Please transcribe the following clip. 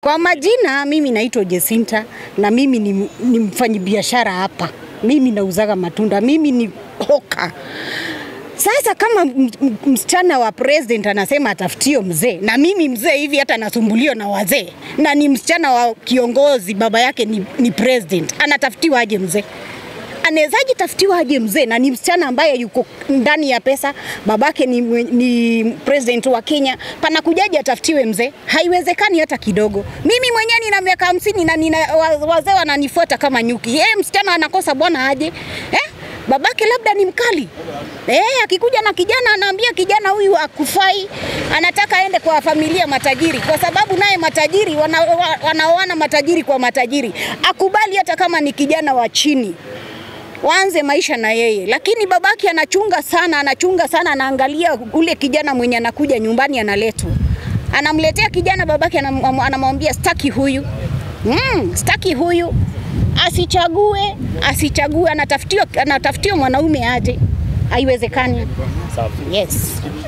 Kwa majina, mimi naitwa Jesinta na mimi ni, ni mfanyibiashara hapa. Mimi nauzaga matunda, mimi ni hoka. Sasa kama m- m- msichana wa president anasema atafutio mzee, na mimi mzee hivi hata nasumbuliwa na wazee, na ni msichana wa kiongozi, baba yake ni, ni president, anatafutiwa aje mzee? anawezaje tafutiwa aje mzee na ni msichana ambaye yuko ndani ya pesa, babake ni, mwe- ni president wa Kenya, panakujaje atafutiwe mzee? Haiwezekani hata kidogo. Mimi mwenyewe nina miaka hamsini na nina wa- wazee wananifuata kama nyuki. Yeye msichana anakosa bwana aje eh? Babake labda ni mkali eh, akikuja na kijana anaambia kijana huyu akufai, anataka aende kwa familia matajiri, kwa sababu naye matajiri wana- wa- wanaoana matajiri kwa matajiri, akubali hata kama ni kijana wa chini waanze maisha na yeye, lakini babake anachunga sana, anachunga sana, anaangalia ule kijana mwenye anakuja nyumbani analetwa, anamletea kijana, babake anam- anamwambia staki huyu mm, staki huyu, asichague, asichague, anatafutiwa, anatafutiwa mwanaume aje? Haiwezekani. Safi. Yes.